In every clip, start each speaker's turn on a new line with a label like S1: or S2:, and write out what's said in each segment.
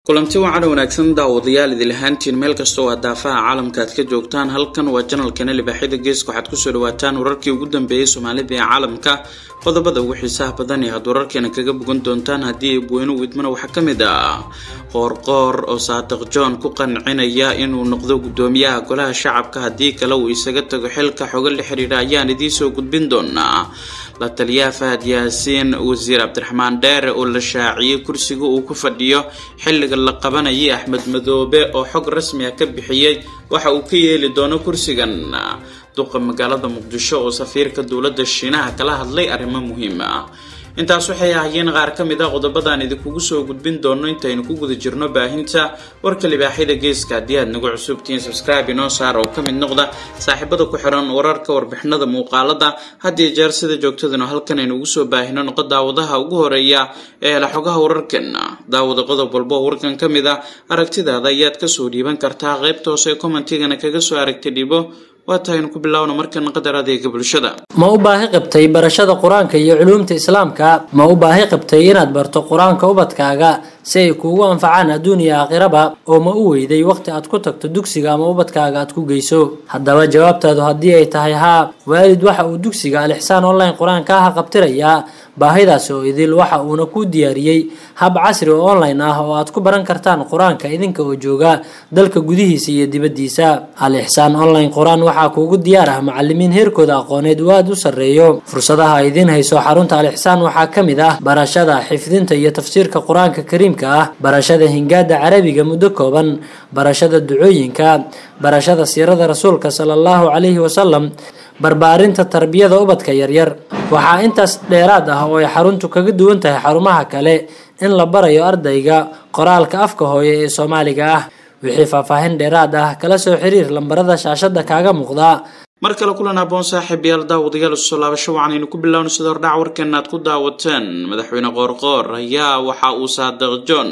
S1: kulanti wacan wanaagsan daawadayaal idil ahaantiin meel kasta oo aad daafaha caalamka aad ka joogtaan halkan waa janalkana libaaxyada geeska waxaad kusoo dhawaataan wararkii ugu dambeeyey soomaalida ee caalamka qodobada ugu xiisaha badan ee aad wararkeena kaga bogan doontaan haddii ay buweyno widmana waxaa ka mid ah qoorqoor oo saadiq john ku qancinaya inuu noqdo guddoomiyaha golaha shacabka haddii kale uu isaga tago xilka xogo la xiriira ayaan idiinsoo gudbin doonaa la taliyaha fahad yaasiin wasiir cabdiraxmaan dheere oo la shaaciyey kursiga uu ku fadhiyo xilliga la qabanayay axmed madoobe oo xog rasmi ah ka bixiyey waxa uu ka yeeli doono kursigan duqa magaalada muqdisho oo safiirka dowladda shiinaha kala hadlay arrimo muhiim ah intaas waxay ahaayeen qaar ka mid a qodobadaan idinkugu soo gudbin doono intaynu ku guda jirno baahinta warka libaaxyada geeska haddii aad nagu cusubtihiin subscribe inoo saar oo ka mid noqda saaxiibada ku xiran wararka warbixinada muuqaalada haddii jeer sida joogtadana halkan aynu ugu soo baahino noqo daawadaha ugu horeeya ee hela xogaha wararkeena daawada qodob walba oo warkan ka mid a aragtidaada ayaad kasoo dhiiban kartaa qaybta hoose ee commentigana kaga soo aragta dhibo waa tahaynu ku bilowna markan qadar adeega bulshada
S2: ma u baahi qabtay barashada qur-aanka iyo culuumta islaamka ma u baahi qabtay inaad barto qur-aanka ubadkaaga si ay kuugu anfacaan adduun iyo aakhiraba oo ma u weyday waqti aad ku tagto dugsiga ama ubadkaaga aad ku geyso haddaba jawaabtaadu haddii ay tahay haa waalid waxa uu dugsiga alixsaan online qur-aanka ah qabtirayaa baahidaasi oo idil waxa uuna ku diyaariyey hab casri oo online ah oo aad ku baran kartaan qur-aanka idinka oo jooga dalka gudihiisa iyo dibaddiisa al-ixsaan online qur-aan waxaa kuugu diyaar ah macalimiin heerkooda aqooneed uu aada u sarreeyo fursadaha idiin hayso xarunta al-ixsaan waxaa ka mid ah barashada xifdinta iyo tafsiirka qur-aanka kariimka ah barashada hingaada carabiga muddo kooban barashada ducooyinka barashada siirada rasuulka sala allahu calayhi wasalam barbaarinta tarbiyada ubadka yaryar waxaa intaas dheeraad ah oo ay xaruntu kaga duwan tahay xarumaha kale in la barayo ardayga qoraalka afka hooye ee soomaaliga ah wixii faahfaahin dheeraad ah kala soo xiriir lambarada shaashada kaaga muuqda
S1: mar kale kulan aboon saaxiib yaal daawadayaal usoo laabasho waxaanaynu ku bilowna sida hordhac warkeena aad ku daawateen madaxweyne qoorqoor ayaa waxa uu saadiq john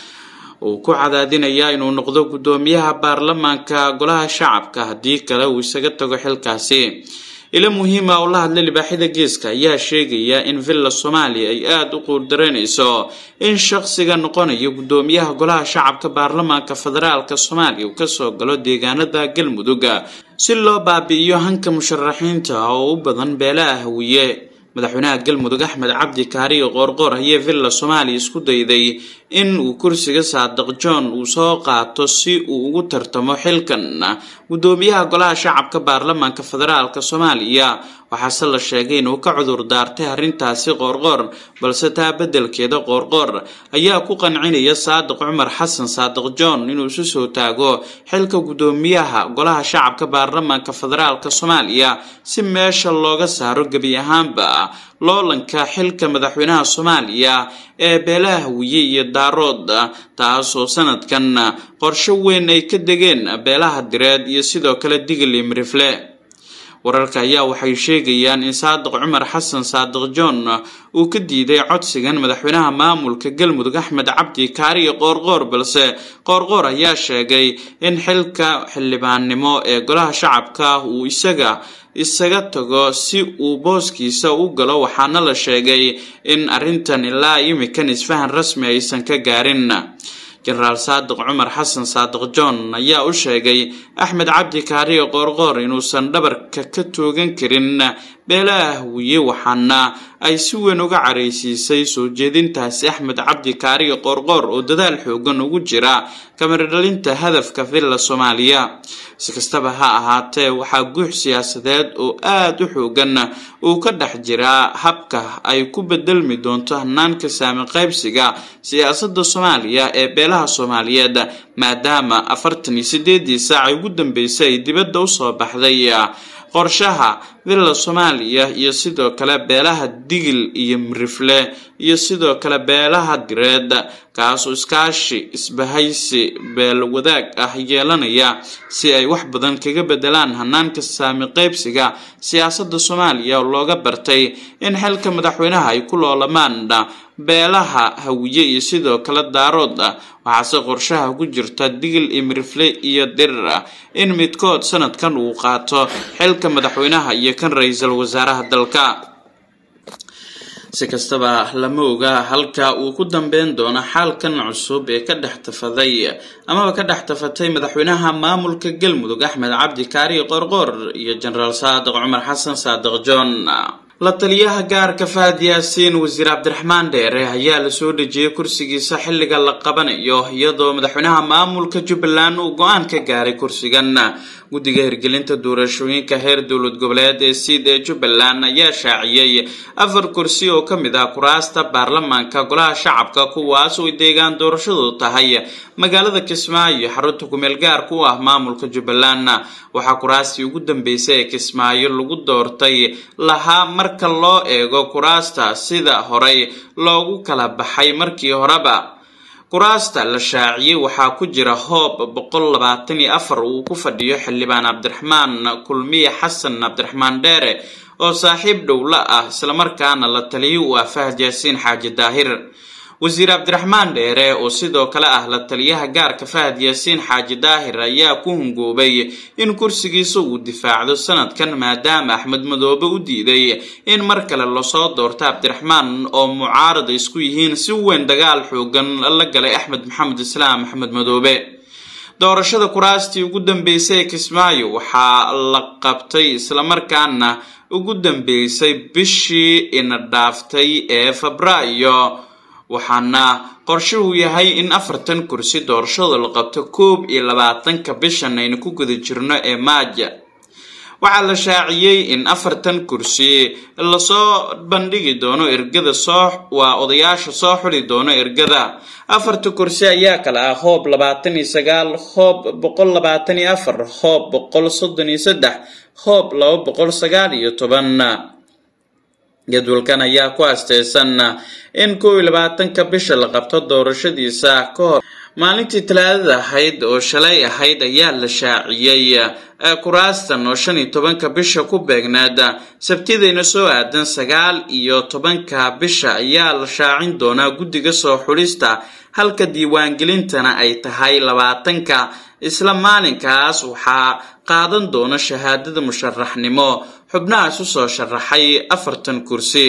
S1: uu ku cadaadinayaa inuu noqdo guddoomiyaha baarlamaanka golaha shacabka haddii kale uu isaga tago xilkaasi ilo muhiima oo la hadlay libaaxyada geeska ayaa sheegaya in villa soomaaliya ay aada u quurdareynayso in shaqsiga noqonaya guddoomiyaha golaha shacabka baarlamaanka federaalka soomaaliya uu kasoo galo deegaanada galmudug si loo baabi'iyo hanka musharaxiinta oo u badan beelaha hawiye madaxweynaha galmudug axmed cabdi kaariyo qoorqoor ayee villa soomaaliya isku dayday in uu kursiga saadiq john uu soo qaato si uu ugu tartamo xilkan guddoomiyaha golaha shacabka baarlamaanka federaalka soomaaliya waxaase la sheegay inuu ka cudur daartay arrintaasi qoorqoor balse taa beddelkeeda qoorqoor ayaa ku qancinaya saadiq cumar xasan saadiq john inuu isu soo taago xilka guddoomiyaha golaha shacabka baarlamaanka federaalka soomaaliya si meesha looga saaro gebi ahaanba loolanka xilka madaxweynaha soomaaliya ee beelaha hawiye iyo daarood taasoo sanadkan qorsho weyn ay ka degeen beelaha direed iyo sidoo kale digil iyo mirifle wararka ayaa waxay sheegayaan in saadiq cumar xasan saadiq john uu ka diiday codsigan madaxweynaha maamulka galmudug axmed cabdi kaariyo qoorqoor balse qoorqoor ayaa sheegay in xilka xildhibaannimo ee golaha shacabka uu isaga isaga tago si uu booskiisa u galo waxaana la sheegay in arrintan ilaa imikan isfahan rasmi aysan ka gaarin jenaraal saadiq cumar xasan saadiq john ayaa u sheegay axmed cabdi kaariyo qoorqoor inuusan dhabarka ka toogan karin beelaha hawiye waxaana ay si weyn uga caraysiisay soo jeedintaasi axmed cabdi kaariyo qoorqoor oo dadaal xoogan ugu jira kamaradhalinta hadafka villa soomaaliya si kastaba ha ahaatee waxaa guux siyaasadeed oo aada u xoogan uu ka dhex jiraa habka ay ku bedelmi doonto hanaanka saami qaybsiga siyaasadda soomaaliya ee beelaha soomaaliyeed maadaama afartan iyo sideedii saac ugu dambeysay ay dibadda usoo baxday qorshaha villa soomaaliya iyo sidoo kale beelaha digil iyo mirifle iyo sidoo kale beelaha direed kaasoo iskaashi isbahaysi beel wadaag ah yeelanaya si ay wax badan kaga bedelaan hanaanka saami qaybsiga siyaasadda soomaaliya oo looga bartay in xilka madaxweynaha ay ku loolamaan beelaha hawiye iyo sidoo kale daarood waxaase qorshaha ku jirta digil iyo mirifle iyo dirir in midkood sanadkan uu qaato xilka madaxweynaha iyo kan ra-iisul wasaaraha dalka si kastaba lama oga halka uu ku dambeyn doono xaalkan cusub ee ka dhex tafaday amaba ka dhex tafatay madaxweynaha maamulka galmudug axmed cabdi kaari qorqor iyo jenaraal saadiq cumar xasan saadiq john la taliyaha gaarka fahad yaasiin wasiir cabdiraxmaan dheere ayaa lasoo dhejiyey kursigiisa xilliga la qabanayo iyadoo madaxweynaha maamulka jubbaland uu go-aan ka gaaray kursigan guddiga hirgelinta doorashooyinka heer dowlad goboleed ee siid ee jubbaland ayaa shaaciyey afar kursi oo ka mid ah kuraasta baarlamaanka golaha shacabka kuwaas oo deegaan doorashadu tahay magaalada kismaayo xarunta kumeel gaarka u ah maamulka jubbaland waxaa kuraastii ugu dambeysay ee kismaayo lagu doortay lahaa marka loo eego kuraasta sida horey loogu kala baxay markii horeba kuraasta la shaaciyey waxaa ku jira hoob boqol labaatan iyo afar uu ku fadhiyo xildhibaan cabdiraxmaan kulmiye xasan cabdiraxmaan dheere oo saaxiib dhowla ah islamarkaana la taliyo u ah fahad yaasiin xaaji daahir wasiir cabdiraxmaan dheere oo sidoo kale ah la taliyaha gaarka fahad yaasiin xaaji daahir ayaa ku hungoobay in kursigiisa uu difaacdo sanadkan maadaama axmed madoobe u diiday in mar kale lasoo doorto cabdiraxmaan oo mucaarada isku yihiin si weyn dagaal xoogan la galay axmed maxamed islaam axmed madoobe doorashada kuraastii ugu dambeysay ee kismaayo waxaa la qabtay islamarkaana ugu dambeysay bishii ina dhaaftay ee febraayo waxaana qorshuhu yahay in afartan kursi doorashada la qabto koob iyo labaatanka bishan aynu ku guda jirno ee maaja waxaa la shaaciyey in afartan kursi lasoo bandhigi doono ergada soo waa odayaasha soo xuli doono ergada afarta kursi ayaa kala ah hoob labaatan iyo sagaal hoob boqol labaatan iyo afar hoob boqol soddon iyo saddex hoob laba boqol sagaal iyo toban jadwalkan ayaa ku asteysan in kow iyo labaatanka bisha la qabto doorashadiisa ka hor maalintii talaadada ahayd oo shalay ahayd ayaa la shaaciyey kuraastan oo shan iyo tobanka bisha ku beegnaad sabtidayna soo aadan sagaal iyo tobanka bisha ayaa la shaacin doonaa guddiga soo xulista halka diiwaangelintana ay tahay labaatanka isla maalinkaas waxaa qaadan doona shahaadada musharaxnimo xubnahaas usoo sharaxay afartan kursi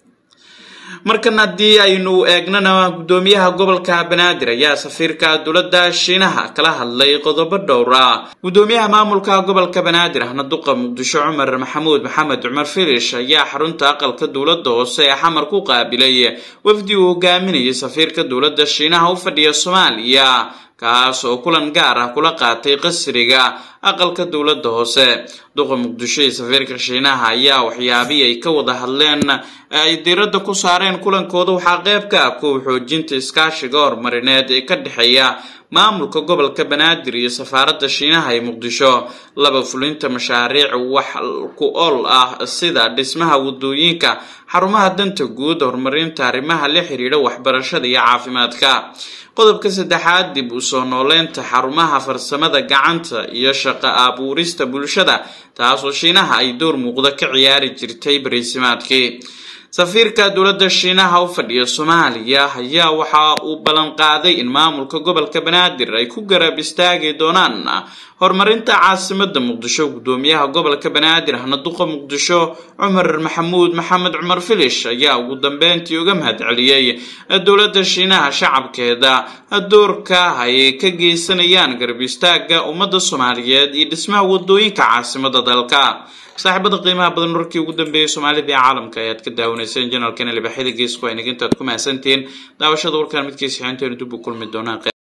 S1: markan haddii aynu eegnana guddoomiyaha gobolka banaadir ayaa safiirka dowladda shiinaha kala hadlay qodobo dhowr ah guddoomiyaha maamulka gobolka banaadir ahna duqa muqdisho cumar maxamuud maxamed cumar filish ayaa xarunta aqalka dowladda hoose ee xamar ku qaabilay wafdi uu hogaaminayay safiirka dowladda shiinaha u fadhiya soomaaliya kaas oo kulan gaar ah kula qaatay qasriga aqalka dowladda hoose duqa muqdisho iyo safiirka shiinaha ayaa waxyaabihii ay ka wada hadleen ay diiradda ku saareen kulankooda waxaa qayb ka ah kuwa xoojinta iskaashiga horumarineed ee ka dhexeeya maamulka gobolka banaadir iyo safaaradda shiinaha ee muqdisho laba fulinta mashaariic wax ku ool ah sida dhismaha wadooyinka xarumaha danta guud horumarinta arrimaha la xiriira waxbarashada iyo caafimaadka qodobka saddexaad dib u soo nooleynta xarumaha farsamada gacanta iyo shaqo abuurista bulshada taasoo shiinaha ay door muuqda ka ciyaari jirtay bariisimaadkii safiirka dowladda shiinaha u fadhiya soomaaliya ayaa waxa uu ballan qaaday in maamulka gobolka banaadir ay ku garab istaagi doonaan horumarinta caasimada muqdisho guddoomiyaha gobolka banaadir ahna duqa muqdisho cumar maxamuud maxamed cumar filish ayaa ugu dambeyntii uga mahad celiyey dowladda shiinaha shacabkeeda doorka ay ka geysanayaan garab istaaga ummadda soomaaliyeed iyo dhismaha wadooyinka caasimada dalka saaxiibada qiimaha badan warkii ugu dambeeyay soomaalida ee caalamka ayaad ka daawanayseen janalkan libaxyada geesku ay nagintaad ku mahadsantihiin daawashada warkan midkiisa xinteenu dib u kulmi doonaan